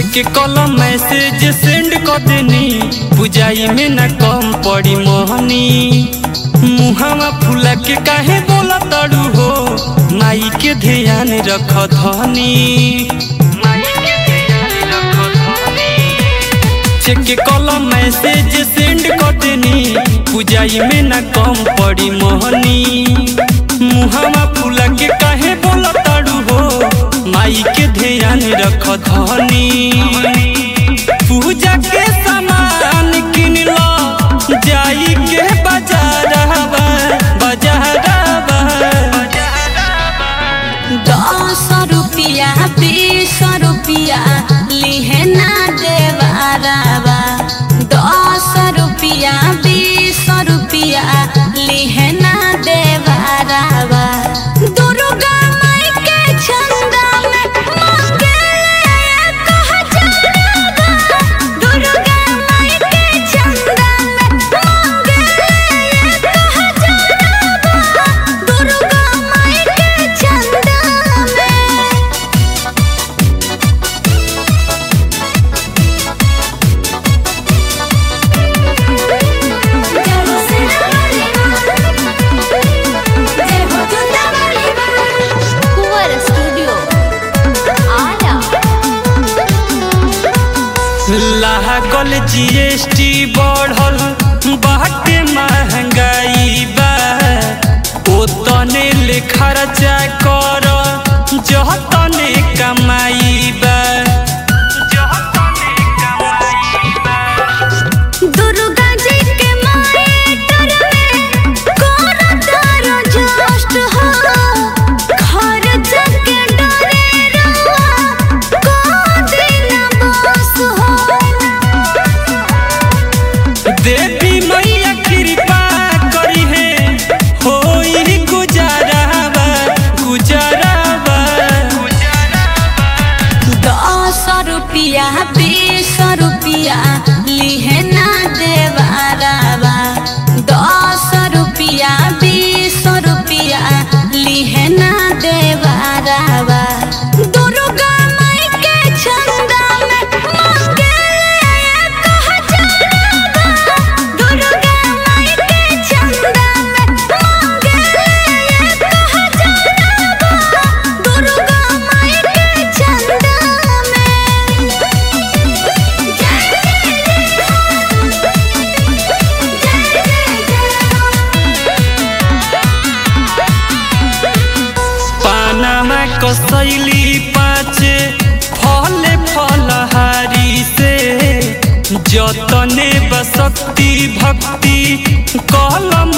के कलम message send कर देनी बुझाई में न कम पड़ी मोहनी मुहावा फूला के काहे बोला तड़ू हो माई के ध्यान रख धनी चेक के कलम मैसेज सेंड कर देनी बुझाई में न कम पड़ी मोहनी मुहावा फूला के काहे बोला तड़ू हो माई के ध्यान रख धनी पूजा के सामान किन लो जाई के बाजारवा बाजारवा दस रुपिया बीस रुपिया लिहे ना देवारावा दस रुपिया बीस रुपिया लिहे ना देवारावा दुर्गा माई के चंदा में मंगले एक हजारवा दुर्गा माई के चंदा में मंगले एक हजारवा दुर्गा माई के चंदा में कुंवर स्टूडियो आरा लागल जीएसटी बढ़ल बाटे महंगाई बा ओतने ले खर्चा कर जतने कमाई बा जतने कमाई बा दुर्गा जी के मायटर में कोन तारो जस्ट हो घर जग डरे रवा को दिन बस हो देवी मैया कृपा करी है होई गुजारावा गुजारावा दस रुपिया बीस रुपिया लिहे ना देवारावा दस रुपिया बीस रुपिया लिहे ना देवारावा दुर्गा माई के चंदा में मंगले एक हजारवा दुर्गा माई के चंदा में मंगले एक हजारवा दुर्गा माई के चंदा पानामा कसैली पाचे फल फलहारी से जतने बसक्ति भक्ति कलम